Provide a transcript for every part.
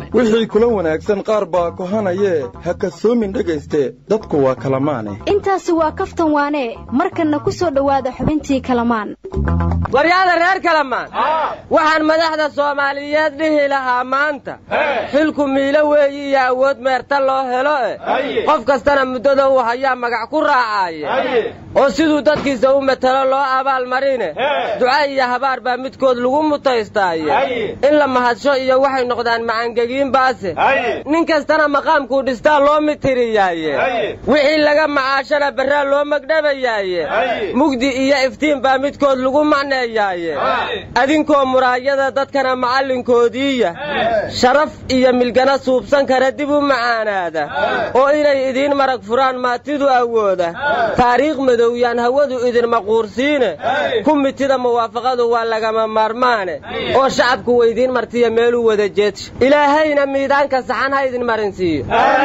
wixii kula wanaagsan qaar baa kohanayee ha kasoomin dhegayste dadku waa kalamaane intaasi waa kaftan waane markanna ku soo dhowaada xubintii kalamaan waryaada reer kalamaan waxaan madaxda soomaaliyeed dhihi lahaa maanta xilku miilo weeyi iyo awood meerta loo helo eh qof kastana muddada uu hayaa magac ku raacaaye oo siduu dadkiisa u matelo loo abaal marine duca iyo habaar baa midkood lagu mutaystaaye in la mahadsho iyo waxay noqdaan macangegiin baase nin kastana maqaamkuu dhistaa loo mitiriyaaye wixii laga macaashana barraa loo magdhabayaaye mugdi iyo iftiin baa midkood lagu macneeyaaye adinkoo muraayada dadkana macallinkoodiiya sharaf iyo milgana suubsan kara dib u macaanaada oo inay idiin marag furaan maatidu awooda taariikh madowyaan hawadu idin maquursiine ku mitida muwaafaqadu waa lagama maarmaane oo shacabku weydiin martiya meeluu wada jeedsha ilaahayna miidaanka saxan ha idin marinsiiyo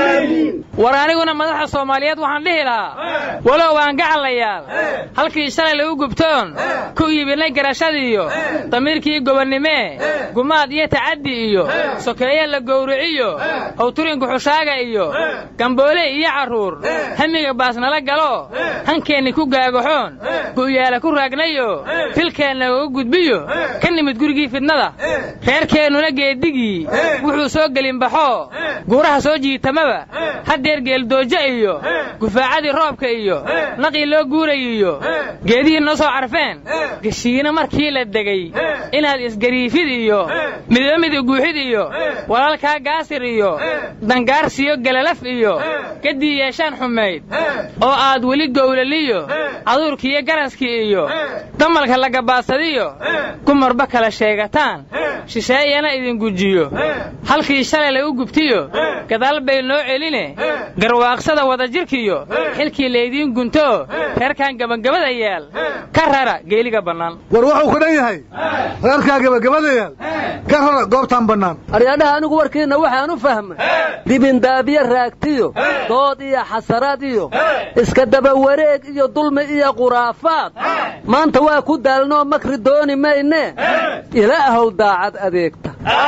war aniguna madaxa soomaaliyeed waxaan dhihi lahaa walow aan gacalayaal halkii shalay lagu gubtoon ku iibinay garashadiiyo damiirkii gobonnimee gumaad iyo tacaddi iyo sokeeye la gowriciyo howturinka xushaaga iyo gamboole iyo carruur hamiga baasnala galo hankeenni ku gaagaxoon gu'yaala ku raagnayo filkeenna uga gudbiyo ka nimid gurigii fidnada reerkeennuna geedigii wuxuu soo gelinbaxoo guuraha soo jiitamaba haddeer geeldoojo iyo gufaacadii roobka iyo naqii loo guurayiyo geedihii noo soo carfeen geshiina markii la degay inaad isgariifid iyo midba mid guuxid iyo walaalkaa gaasir iyo dangaarsiyo galalaf iyo gaddii yeeshaan xumayd oo aad weli gowlaliyo caduurkiiyo garaskii iyo damalka lagabaadsadiyo gumarba kala sheegataan shisheeyana idin gujiyo halkii shalay lagu gubtiyo gadaal bay noo celine garwaaqsada wadajirkiyo xilkii laydiin gunto reerkan gabagabada yaal ka rara geeliga bannaan war wuxuu ku dhan yahay reerkaa gabagabada yaal ka rara goobtaan bannaan aryadhaha anigu warkiinna waxaan u fahmay dibindaabiye raagtiyo dood iyo xasaraad iyo iska daba wareeg iyo dulmi iyo khuraafaad maanta waa ku daalnoo makri dooni mayne ilaahow daacad adeegta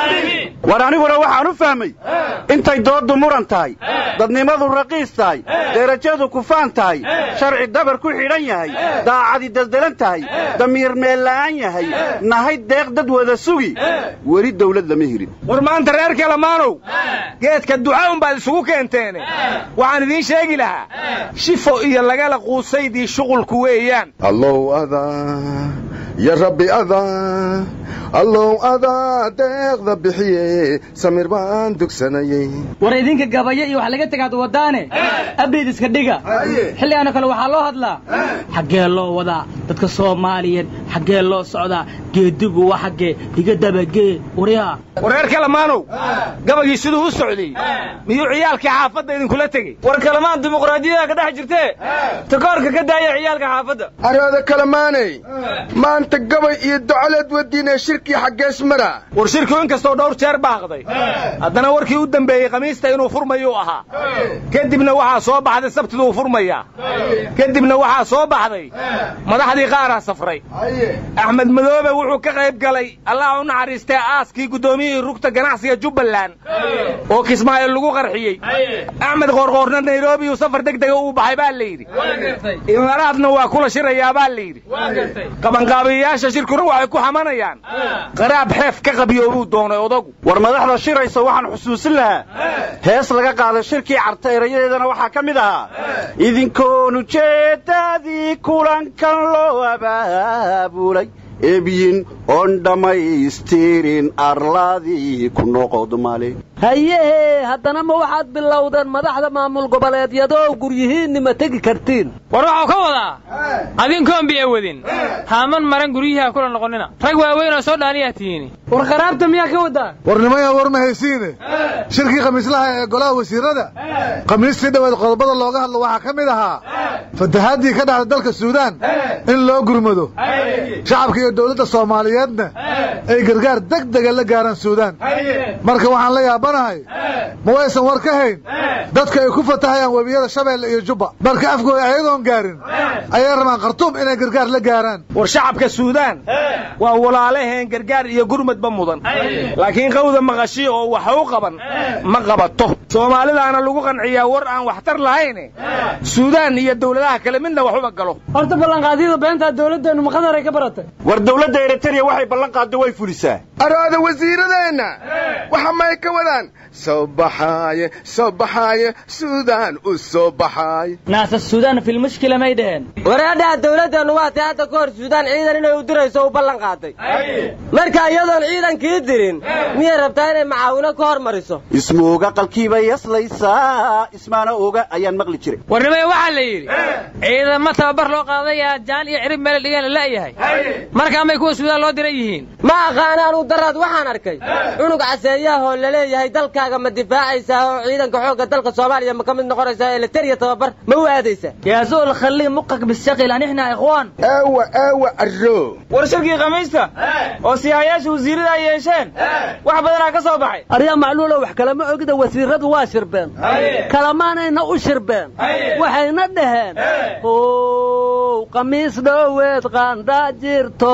war aniguna waxaan u fahmay intay dooddu muran tahay dadnimadu raqiis tahay derajadu kufaan tahay sharci dabar ku xidhan yahay daacadi daldalan tahay damiir meella'aan yahay nahay deeq dad wada sugi weli dawlad lama helin war maanta reer kalamaanow geedka duca unbaad isugu keenteene waxaan idiin sheegi lahaa shifo iyo lagala quusaydii shuqulku weeyaan allow adaa ya rabbi adaa allow adaa deeqda bixiye samir baan dugsanayey war idinka gabayo iyo wax laga tegaad wadaane abid iska dhiga xilligaano kale waxaa loo hadlaa xaggee loo wadaa dadka soomaaliyeed xaggee loo socdaa geedigu waa xaggee iga dabagee waryaa wareer kalamaanow gabagii siduu u socday miyuu ciyaalkii xaafadda idinkula tegey war kalamaan dimuqraadiyada ka dhex jirtee takoorka ka daaya ciyaalka xaafadda araada kalamaaney maanta gabay iyo docoleed wadiinee shirkii xaggees mara war shirkiu inkastoo dhowr jeer baaqday haddana warkii u dambeeyey khamiista inuu furmayuu ahaa kadibna waxaa soo baxday sabtiduu furmayaa kadibna waxaa soo baxday madaxdii qaaraa safray axmed madoobe wuxuu ka qayb galay allah u naxariistee aaskii guddoomiyihii rugta ganacsiga jubbaland oo kismaayo lagu qarxiyey axmed qoorqoorna nairobi uu safar deg dega uu baxay baa layidhi imaaraadna waa kula shirayaa baa layidhi qabanqaabiyayaasha shirkuna waxay ku xamanayaan qaraab xeef ka qabiyoobuu doonay odagu war madaxda shiraysa waxaan xusuusin lahaa hees laga qaaday shirkii carta erayadeedana waxaa ka mid ahaa idinkoon ujeeddadii kulankan loo abaabulay ebyin oon dhammaystirin arladii ku noqod male hayehee haddana ma waxaad bilowdeen madaxda maamul goboleedyadoo guryihiinni ma tegi kartiin war waxau ka wadaa adinkoon biya wadin haaman maran guryihiha kula noqonnina rag waaweyn oo soo dhaaniyaa tihiini war qaraabta miyaa ka wadaa war nimaya war ma haysiine shirkii khamiislaha ee golaha wasiirada khamiistii dhoweed qodobada looga hadlo waxaa ka mid ahaa fatahaadii ka dhacda dalka suudaan in loo gurmado shacabka iyo dowladda soomaaliyeedna ay gargaar deg dega la gaaraan suudaan marka waxaan la yaabanahay ma waysan war ka hayn dadka ay ku fatahayaan webiyada shabeelle iyo jubba marka afkooda ayagoon gaarin ayay rabaan khartuum inay gargaar la gaaraan war shacabka suudaan waa walaalaheen gargaar iyo gurmad gurmadba mudan laakiin qawda maqashi oo wax u qaban ma qabato soomaalidaana lagu qanciyaa war aan waxtar lahayn suudaan iyo dowladaha kale midna wax uma galo horta ballanqaadyada beentaa dowladdeenu maqadaray ka baratay war dowladda eritrea waxay ballan qaaddo way fulisaa araada wasiiradeenna waxa may ka wadaan soo baxaaye soo baxaaye suudaan u soo baxaaye naasa suudaan fil mushkila may dheheen wareedhaha dowladdeenu waa tay hadda ka hor suudaan ciidan inay u dirayso u ballan qaaday marka iyadoon ciidankii dirin miyay rabtaa inay macaawino ka hor mariso ismooga qalkiibay yaslaysaa ismaana oga ayaan maqli jiray warnimaya waxaa la yidhi ciidamo tababar loo qaadayaa jaan iyo cirib meel dhigan la la'yahay markaamay kuwa suudaan loo diran yihiin ma aqaanaanu daraad waxaan arkay cunug caseeyaahoo laleeyahay dalkaaga ma difaacaysaa oo ciidanka xoogga dalka soomaaliya ma ka mid noqonaysaa eleteriya tababar ma u aadaysaa yaa zool khallii muqak bisaqil anixna ikhwaan aawa aawa arro war shirkii khamiista oo siyaayaasha wasiirada ay yeesheen wax badanaa ka soo baxay aryaa macluulo wax kalama ogida wasiiradu waa shirbeen kalamaanayna u shirbeen waxayna dhaheen ow qamiis dhoweed qaandaa jirto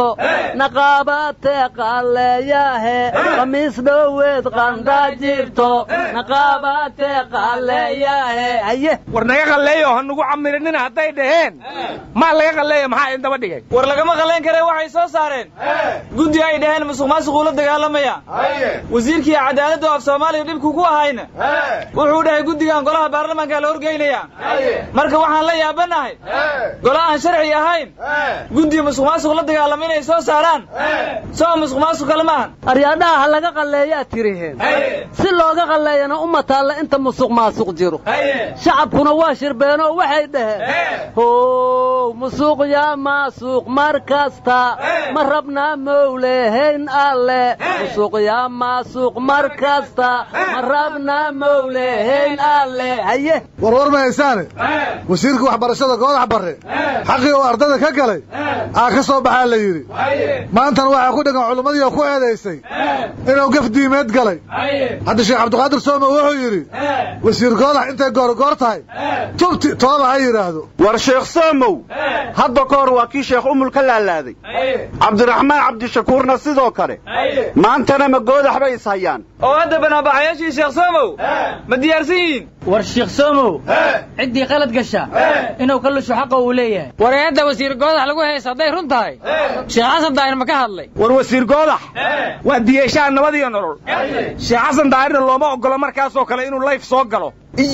naqaabatee qaaleeyahe qamiis dhoweed qaandaa jirto naqaabatee qaaleeyahe haye war naga qalleeyo ha nugu camirinina hadday dhaheen maa laga qalleeya maxaa idin daba dhigay war lagama qallayn kare waxay soo saareen guddi ay dhaheen musuq maasuquu la dagaalamaya wasiirkii cadaaladdu af soomaaliya dhibku ku ahayna wuxuu dhahay guddigan golaha baarlamaanka la horgeynaya marka waxaan la yaabanahay golo aan sharci ahayn guddi musuq maasuq la dagaalama inay soo saaraan soo musuq maasuq kale maahan aryaadhaha ha laga qalleeyaa tiriheen si looga qalleeyana uma taalla inta musuq maasuq jiro shacabkuna waa shirbeenoo waxay dhaheen how musuq yaa maasuq mar kasta ma rabnaa mowlehayn alle musuq yaa maasuq mar kasta ma rabnaa mowlehayn alle haye warwar ma haysaane wasiirka waxbarashada goodax barre xaqii oo ardada ka galay aa ka soo baxaa la yidhi maantana waxaa ku dhegan culimmadii oo ku eedaysay inuu gaf diimeed galay hadda sheekh cabdiqaadir soome wuxuu yidhi wasiir goodax intay goorgoor tahay tubti tooba ha yidhaahdo war sheekh soomow hadda ka hor waa kii sheekh umul ka laalaaday cabdiraxmaan cabdishakuurna sidoo kale maantana ma goodax bay is hayaan oo hadda banaabaxayaashii sheekh soomow ma diyaarsan yihiin war sheekh soomow ciddii qalad gasha inuu ka lusho xaqa uu leeyahay wareedda wasiir goodax lagu haysa hadday run tahay sheekh xasan daahir ma ka hadlay war wasiir goodax waa diyeeshaha nabad iyo nolol sheekh xasan daahirna looma oggolo markaasoo kale inuu layf soo galo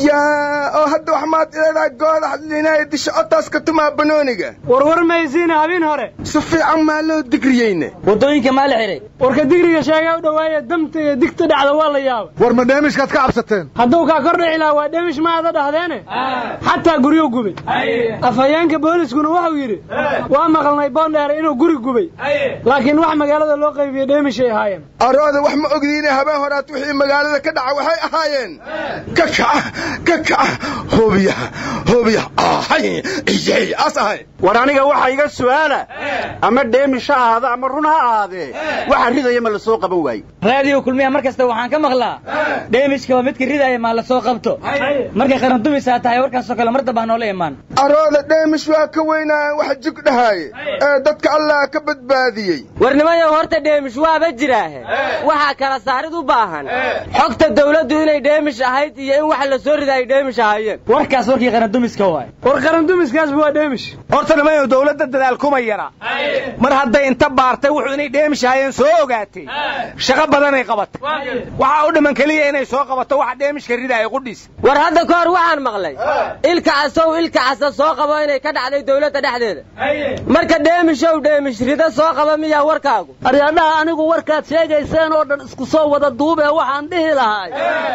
iyaa oo hadda wax maad ileedahay goodax linaya disha otaas ka tumaa banooniga warwar maysiina habin hore si fiican maa loo digriyeyne waddooyinka maa la xidhay warka digriga sheegaa u dhowaaya damta iyo digta dhacda waa la yaaba war ma dheemishkaad ka cabsateen hadduu kaa kor dhici lahaa waa dheemish ma aada dhahdeene xataa guryo gubay afhayeenka booliskuna wuxuu yidhi waa maqalnay boondheere inuu guri gubay laakiin wax magaalada loo qaybiyey dheemishay ahaayeen arooda wax ma ogdiine habeen horaad wixii magaalada ka dhaca waxay ahaayeen ka kaca ka kaca hubiya hubiya ahay iyey as ahay war aniga waxa iga su'aala ama dheemish ha ahaada ama run ha ahaadee waxa ridaya ma la soo qaban waaye raadiyo kulmiya mar kasta waxaan ka maqlaa dheemishka waa midka ridaya maa la soo qabto markay qarandumisaa tahay warkaasoo kale mar dambaa noola imaan arooda dheemish waa ka weynaayan wax jug dhahaaye ee dadka allah ka badbaadiyey warnimayow horta dheemish waaba jiraahe waxaa kala saarid u baahan xogta dawladdu inay dheemish ahayd iyo in wax la soo rida ay dheemish ahaayeen warkaas warkii qarandumiska waay war qarandumiskaasba waa dheemish horta nimayow dawladda dadaal kuma yara mar hadday inta baartay wuxuu inay dheemish ahaayeen soo ogaatay shaqo badanay qabatay waxaa u dhiman keliya inay soo qabato waxa dheemishka ridaaya qudhiis war hadda ka hor waxaan maqlay ilka casow ilka casa soo qabo inay ka dhacday dawladda dhexdeeda marka dheemishow dheemish rida soo qaba miyaa warkaagu aryaadhaha anigu warkaad sheegayseen oo dhan isku soo wada duubee waxaan dhihi lahay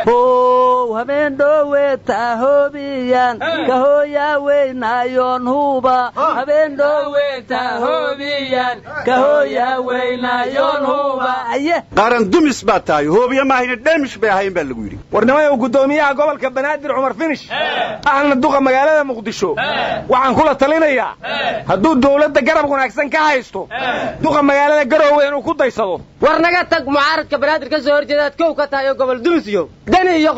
how habeen dhowe tahoobiyan kahooyaa weynaayoon huuba habeen dhowe tahoobiyan kahooyaa weynaayoon huuba aye qaran dumis baa tahay hoobiya maahayna dheemish bay ahayn baa lagu yidhi warnimayow guddoomiyaha gobolka banaadir cumar finish ahna duqa magaalada muqdisho waxaan kula talinayaa hadduu dawladda garab wanaagsan ka haysto duqa magaalada garoowe inuu ku daysado war naga tag mucaaradka banaadir ka soo horjeedaad kow ka tahay oo gobol dumisyo dani iyo qoorqoor ku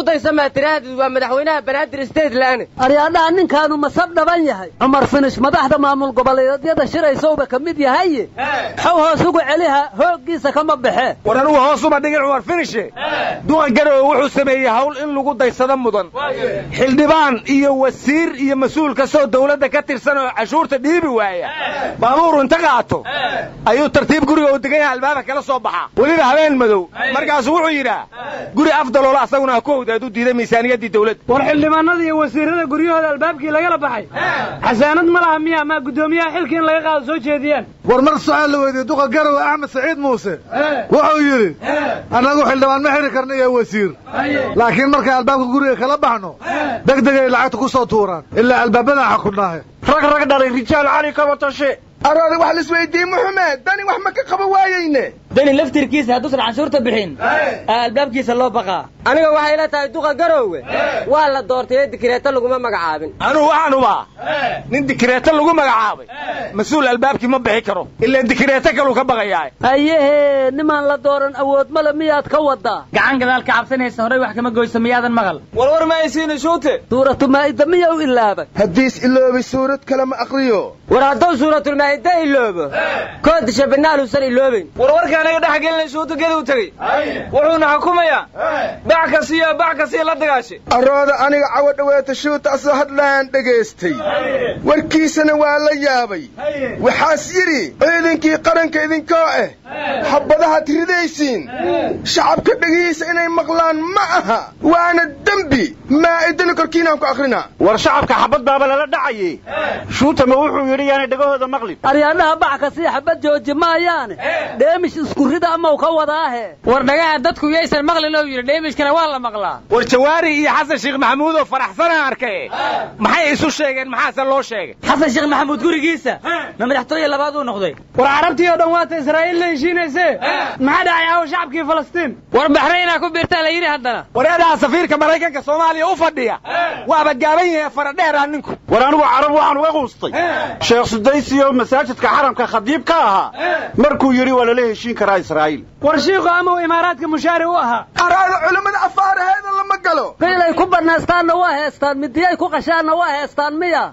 ku daysamaa tiraahdeed waa madaxweynaha banaadir state laane aryaadhaha ninkaanu masab dhaban yahay cumar finish madaxda maamul goboleedyada shiraysowba ka mid yahaye xow hoos ugu celiha hooggiisa kama baxee war anugu hoos uma dhigin cumar finishe duqa garowe wuxuu sameeyey hawl in lagu daysado mudan xildhibaan iyo wasiir iyo mas-uul kastoo dawladda ka tirsan oo cashuurta dhiibi waaya baabuuru inta qaato ayuu tartiib guriga uu degan yahay albaabka kala soo baxaa weliba habeen madow markaasuu wuxuu yidhaa guri afdaloola asaguna ha ku howdaaduu diiday miisaaniyaddii dawladda war xildhibaanada iyo wasiirada guryahooda albaabkii lagala baxay xasaanad ma laha miya maa guddoomiyaha xilka in laga qaado soo jeediyaan war mar su-aal la weydiiyey duqa garowe axmed saciid muuse wuxuu yidhi annagu xildhibaan ma xiri karna iyo wasiir laakiin markaan albaabka guriga kala baxno degdegay lacagta ku soo tuuraan ilaa albaabadaan xakudnaahe rag rag dhalay rijaal cali kaba tashe aroodi wax laisweydiiye muxumed dani wax ma ka qaba waayeyne dani laftirkiisa hadduusan canshuurta bixin albaabkiisa loo baqaa aniga waxay la tahay duqa garoowe waa la doortay ee dikireeto laguma magacaabin anugu waxaan ubaa nin dikireeto lagu magacaabay mas-uul albaabkii ma bixi karo ilaa dikireeto kaluu ka baqayaa ayehee nimaan la dooran awood male miyaad ka wadaa gacan gadaal ka cabsanaysa horey wax kama goyso miyaadan maqal warwar ma aysiina shuute suuratu maa'ida miya u ilaabay haddiis iloobay suurad kale ma aqriyo war hadduu suuratulmaa'ida iloobo koodisha binaaluusan iloobayn warwarka anaga dhex gelinay shuuta geduu tegey wuxuuna xukumayaa bac kasiyo bac kasiyo la dagaashay arooda aniga cawo dhaweeta shuuta asoo hadlaan dhegaystay warkiisana waa la yaabay waxaas yidhi ciidankii qaranka idinkoo ah xabbadahaad ridaysiin shacabka dhegihiisa inay maqlaan ma aha waana dembi maa'idana korkiinaan ku akrinaa war shacabka xabad baaba lala dhacaye shuuta ma wuxuu yidhi yaanay dhegahooda maqlin aryaadhaha bac kasii xabad jooji maayaane dheemish isku rida amaw ka wadaahe war dhagaha dadku yaysan maqlin oo yidhi dheemishkana waa la maqlaa war jawaari iyo xasan sheekh maxamuud oo faraxsanaa arkay maxay isu sheegeen maxaase loo sheegay xasan sheekh maxamuud gurigiisa ma madaxtooye labaad uu noqday war carabtii oo dhan waata israa'iil la heshiinayse maxaa dhacay aawo shacabkii falastiin war baxraynaa ku biirtaa la yidhi haddana wareedaha safiirka maraykanka soomaaliya u fadhiya waaba gaaban yahay faradheeraa ninku war anigu carab waxaan uga quustay sheekh sudaysi oo masaajidka xaramka khadiib ka ahaa markuu yidhi waa lala heshiin karaa israa'iil war shiiku ama uu imaaraadka mushaari u ahaa araada culammada afaaraheeda lama galo qiilay ku bannaystaanna waa heestaan midiyay ku qashaanna waa heestaan miya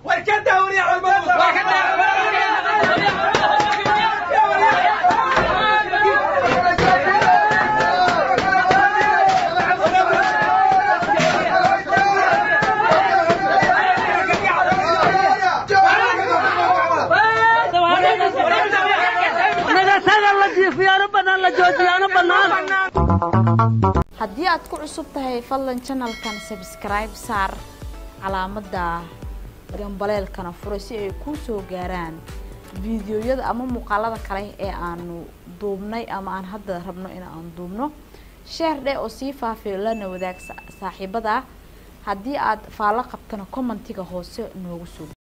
haddii aad ku cusub tahay fadlan janalkan sabskribe saar calaamadda gambaleelkana furay si ay kuu soo gaaraan fiidiyoyada ama muuqaalada kale ee aanu duubnay ama aan hadda rabno in aan duubno sheer dheh oo sii faafiyo lana wadaag saaxiibada haddii aad faallo qabtana commentiga hoose noogu soo